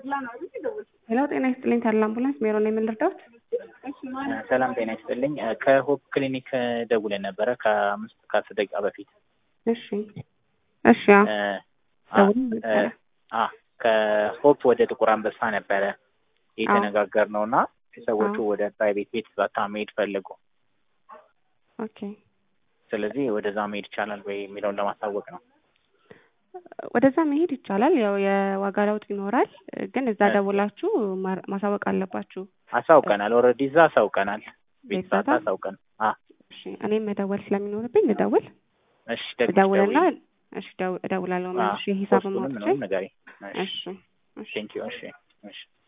ሄሎ ጤና ይስጥልኝ ታላ አምቡላንስ ሜሮ ነው የምንረዳት? ሰላም ጤና ይስጥልኝ። ከሆፕ ክሊኒክ ደውለን ነበረ ከአምስት ከአስር ደቂቃ በፊት። እሺ እሺ አዎ ደውለን ነበረ። አ ከሆፕ ወደ ጥቁር አንበሳ ነበረ የተነጋገርነው እና ሰዎቹ ወደ ፕራይቬት ቤት ዛታ መሄድ ፈለጉ። ኦኬ ስለዚህ ወደዛ መሄድ ይቻላል ወይ የሚለውን ለማሳወቅ ነው። ወደዛ መሄድ ይቻላል። ያው የዋጋ ለውጥ ይኖራል፣ ግን እዛ ደውላችሁ ማ- ማሳወቅ አለባችሁ። አሳውቀናል። ኦልሬዲ እዛ አሳውቀናል። ቤት ቤት ዛታ ዛታ? አሳውቀን። አ እሺ እኔም መደወል ስለሚኖርብኝ ልደውል እሺ ደግመሽ እደውልና ደውዪ። እሺ እደው- እደውላለሁ አ መልሼ ሂሳብ ፖስቱንም ማውጥቼ ምንም ንገሪ። እሺ እሺ እሺ ቴንኪዩ። እሺ እሺ